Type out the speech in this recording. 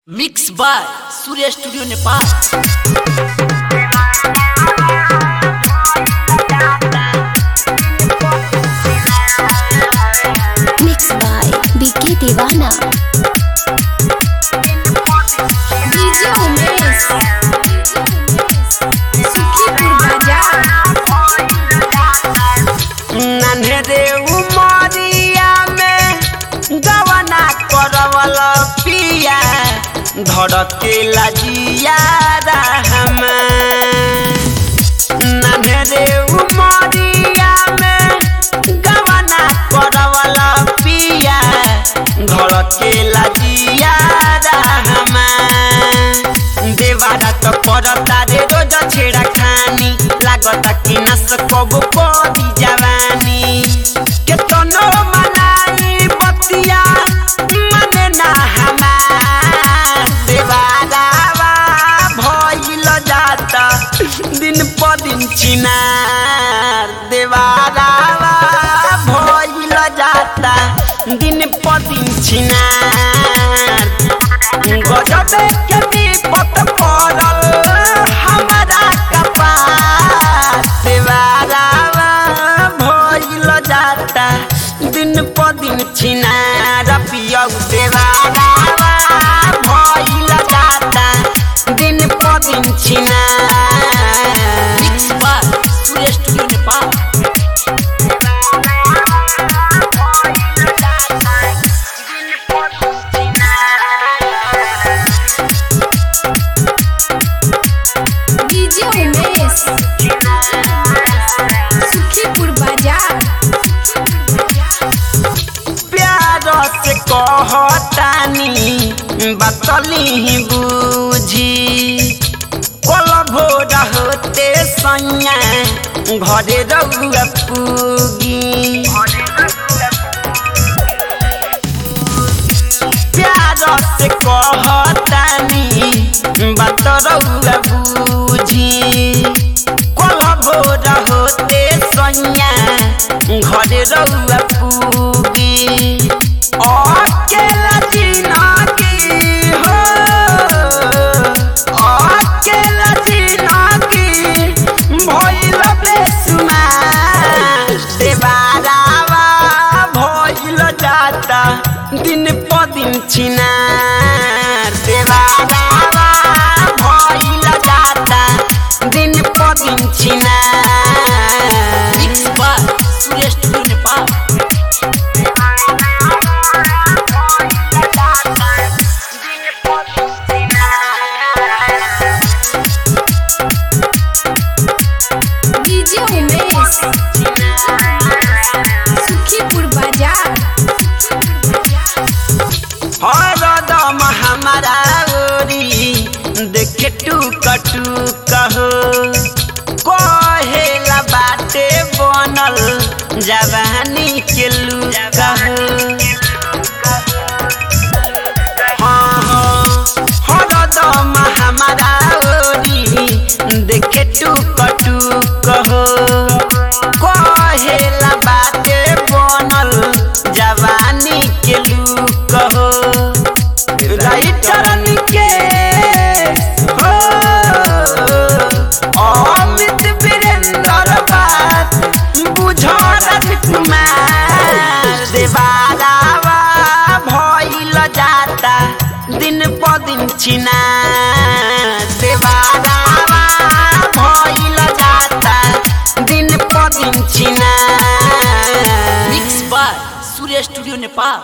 Mix by Surya studio Nepal Mixed by BK Devana. DJ Umesh. Sukhipur Bazaar. नन्हे उमरिया में गवना करवल पिया धड़के लजिया रहम नन्हे उमरिया में गवना करवल पिया धड़के लजिया रहम देवारा तो करता रे रोज छेड़ा खानी लागता कि नस कब पदी जवानी केतनो मनाई बतिया मने ना हमार देवारावा भइल जाता दिन प दिन चिनार देवारावा भइल जाता दिन प दिन चिनार गजबे के विपत पड़ल हमारा कपार देवारावा भइल जाता दिन प दिन छिनार पियौ देवारावा भइल जाता दिन प दिन छिनार mix by Surya studio Nepal DJ Umesh. Sukhipur Bazaar. प्यार से कहतानी बतली बूझी कोल भोर होते सैया घरे रहुआ पूगी प्यार से कहतानी बात रहुआ बूझी कोल भोर होते सैया घरे रहुआ पूगी अकेला जिनगी हो अकेला जिनगी भइल बेसुमार देवारावा भइल जाता दिन प दिन छिनार देवारावा भइल जाता दिन प दिन छिनार mix by Surya studio Nepal DJ Umesh. Sukhipur Bazaar. हरदम हमारा ओरी देखे टूक टूक हो कहेला बाटे बनल जवानी के लूक हो हाँ हाँ हरदम हमारा ओरी देखे टूक टूक हो कहेला बाटे बनल जवानी के लूक हो राइटर के हो अमित वीरेंद्र बात बुझो कुमार देवारावा भइल जाता दिन प दिन छिना देवारावा भइल जाता दिन प दिन छिना mix by Surya studio Nepal